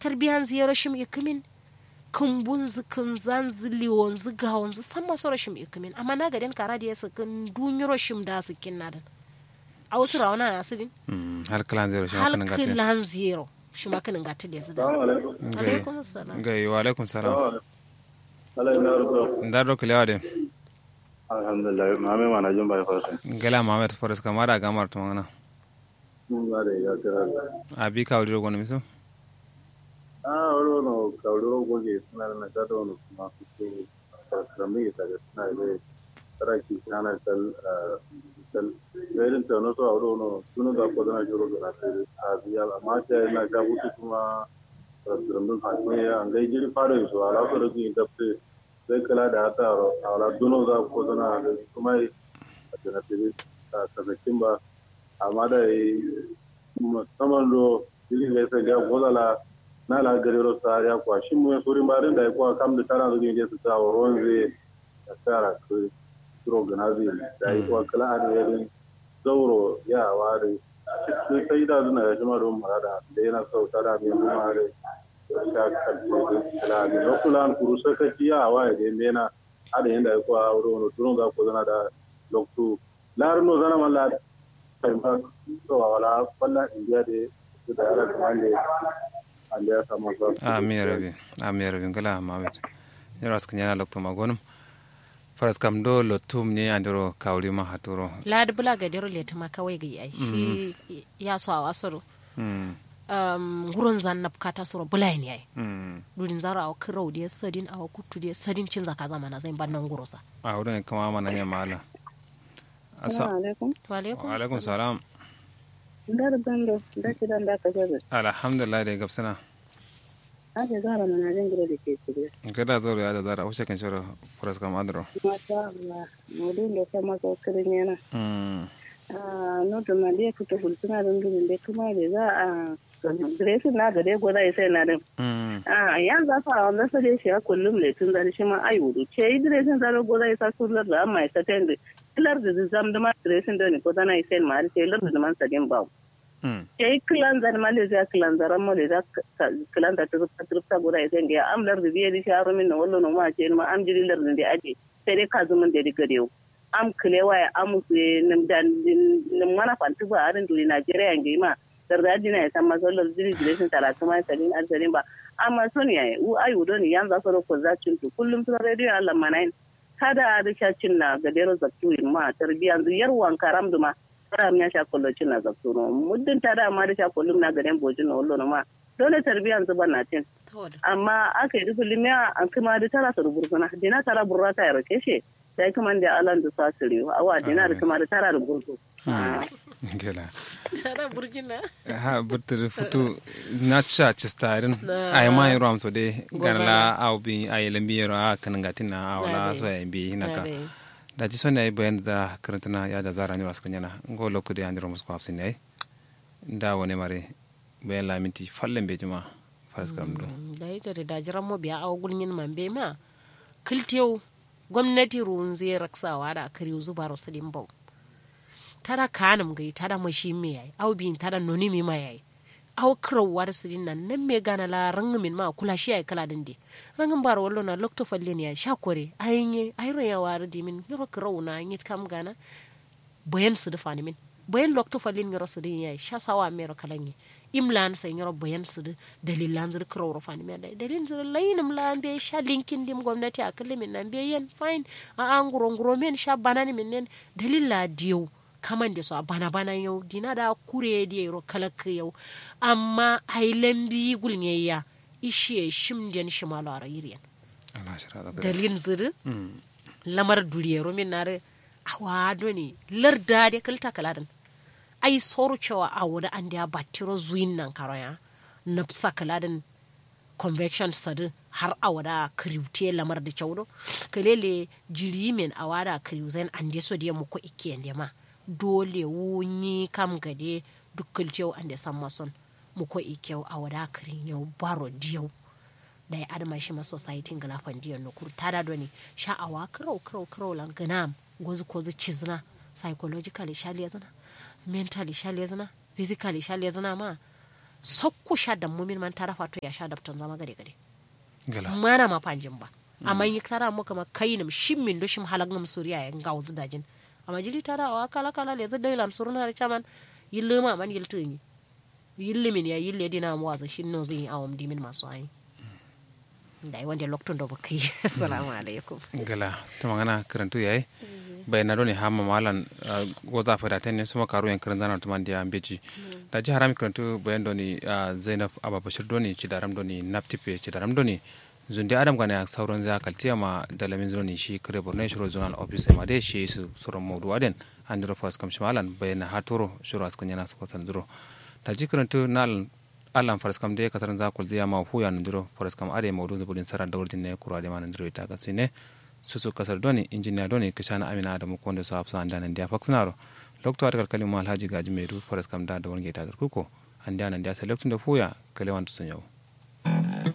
tarbiyan ziyara shim ikumin kumbun zu kun zan zu liwon zu gawon zu san masu rashim ikumin amma na gaden kara da yasa kun dunyiro shim da su kin nadan a wasu rawana na sirin Mm, har kalan zero shi hal makanin gati kilan zero shi ma kanin gati da su da Salamu alaikum. alaikum assalam gai wa alaikum salam Allah ya rubuta. ndar do kilewa de Alhamdulillah, mame mana jin bai fasa. gala mamet forest kamara gamar to ngana Mun ga da ya kira. abi ka wuri gono miso Ah, wuro no kauro goge suna na gado no kuma su karami ta ga suna da taraki kana kal kal gairin ta no so wuro no sunu ga ko na jiro ga ta a biya amma ta na ga wutu kuma rambun hakuri an gai jiri fara su ala ko da ki tafse sai kala da ta ala duno ga ko na kuma a tana tiri ta sabakin ba amma da musamman do jiri ga sai ga godala na la garero sa ya kwa shi mu suri marin da kwa kam da tara zuwa je su ta woron zai da tsara ku turo ganazi da yi kwa kala an yarin zauro ya ware shi sai da zuna ya jima don marada da yana sauta da mai nuna da sha kalce kala da lokulan kuru sakaci ya waye da yana ada yanda ya kwa wuro no turo ga ko zana da loktu larno zana malla kai ma to wala wala indiya de da ya kamande Allah ya samu sa. amin ya rabi amin ya rabi gala mamet nyoro askan yana lokto magonum forest kam do lotum ni andiro kawli ma haturo ladi bula ga dero leti ma kawai ga yi shi ya so a wasoro mm um, wurin zan na bukata soro bula ne yayi mm durin zara a kirau da sadin a kutu da sadin cin zaka zama na zai ban nan gurosa a wurin kama mana nya mala asa alaikum wa alaikum wa alaikum assalam. salam ndar bando da ki dan da ka jabe alhamdulillah da gabsana ake zara mana jin gida da ke shirye gada zoro ya da zara ushe kan shoro forest kam andro masha Allah modun da kuma ko kirin yana mm ah no to ma dai fito hulsuna dan dubin da kuma da za a dressing na da dai gwada sai na din mm ah yan za fa wanda sai dai shi a kullum le tun da shi ma ai wudu ce yi dressing da gwada sai kullar da amma ta tende kilar da zam da ma dressing da ni ko dana sai ma sai lar da man sadin ba mm yayi kilanzar malaysia kilanzar malaysia kilanta turupta turupta guda isen ga am lar biye di sharu min wallo no ma ce ma am jiri lar de aje sai dai kazu mun de gade am kilewa ya am su nim dan nim mana fantu ba arin duri nigeria ngi ma dar da dina ya san masallar jiri jiri sun tara kuma salin alsalin ba amma son ya u ayu don yan za su ko za cin tu kullum sun radio Allah manain kada da cin na gadero zaktu ma tarbiyan yar wan karam duma fara ya sha kullo cin na zaktu no muddin ta da ma da sha kullum na gaden bojin no wallo no ma dole tarbiyan zuba na tin To da. amma aka yi kullum ya an kuma da tara su rubursuna dina tara burra ta yaro keshe sai kuma da alan da sa su riyo awa dina da kuma da tara rubursu gela tara burjina ha burtir futu na cha chistarin Na. ay ma yoro am so de Gozala. ganla au bi ay lembi yoro a kan gatina awla Nade. so ay bi hinaka Nade. da ji sonne ay bayan da karantana ya da zara ni was kanyana ngo lokko de andiro musko hafsin ay da wone mare bayan laminti fallen be juma faras kam do da yi da da jiran mu biya a gulmin man be ma kiltiyo gwamnati ruwan zai raksawa da akari zuba rasulin bau tada kanum gai tada mashi me yayi au bin tada noni mi ma yayi au krawar sidin nan nan me gana la rangumin ma kula shi ay kala dinde rangin bar wallo na lokto falle ne ya sha kore ayinye ayro ya war di min yoro kraw na yit kam gana boyen su dafa ni min boyen lokto falle ni rosu din yayi sha sawa me ro kalanyi imlan sai yoro boyen su da dalilan zir kraw ro fani me dai dalilin zir layinim la be sha linkin dim gwamnati akalle min nan be yen fine a an guro guro men sha banani min nen dalila diyo kaman da su a bana bana yau dina da kure da yaro kalak yau amma ailen bi gulnye ya ishe shimjen shimalo a rayiriyan Allah shira da dalin ziri mm lamar duriyero min nare awa doni larda da kalta kaladan ai soro cewa a wuri an da batiro zuyin nan karoya nafsa kaladan convection sadu har a wada kriwte lamar da cewdo kalele jiri men a wada kriwzen an de so da muko ikke ende ma dole wunyi kam gade dukkan cewa an da san mason muko ikke a wada krin yau baro diyau da ya adama shi ma society ngala fandiya no kur tada doni sha'awa kirau kirau kirau lan ganam gozu kozu cizna psychologically shali yazana mentally shali yazana physically shali yazana ma sakku sha da mumin man tara fato ya sha daftan zama gare gare gala mana ma panjin ba amma yi tara mu kama kai nam shim min do shim halag nam suriya ya ga wuzu dajin amma jili tara wa kala kala le zai lam suruna da chaman yille ma man yiltu ni yille min ya yille dina mu waza shin no zai awam dimin masu ayi dai wanda loktun do bakai assalamu alaikum gala to magana karantu yayi bayna doni hamma malan ah, goza fada tenne suma karu yan karan zanar tuman dia beji da ji harami karantu bayan doni ah, zainab aba bashir doni ci daram doni naptipe ci daram doni zundi adam gane sauran za kaltiya ma dalamin doni shi kare borno shiro zonal office ma dai shi su suron mawdu aden andro fas kam shimalan bayna haturo shiro askan yana su kwatan duro da ji karantu nal alan faras kam de kataran za kul diya ma huya ndiro faras kam ade mawdu zubudin sarar da wurdin ne kura de ma ndiro ita ka sine susu kasar doni injiniya doni kishana amina adamu konde so hafsa anda nan dia faksnaro lokto atakal kalima alhaji gaji medu faras kam da da wonge ta kuko anda nan dia select da fuya kalewan to sunyo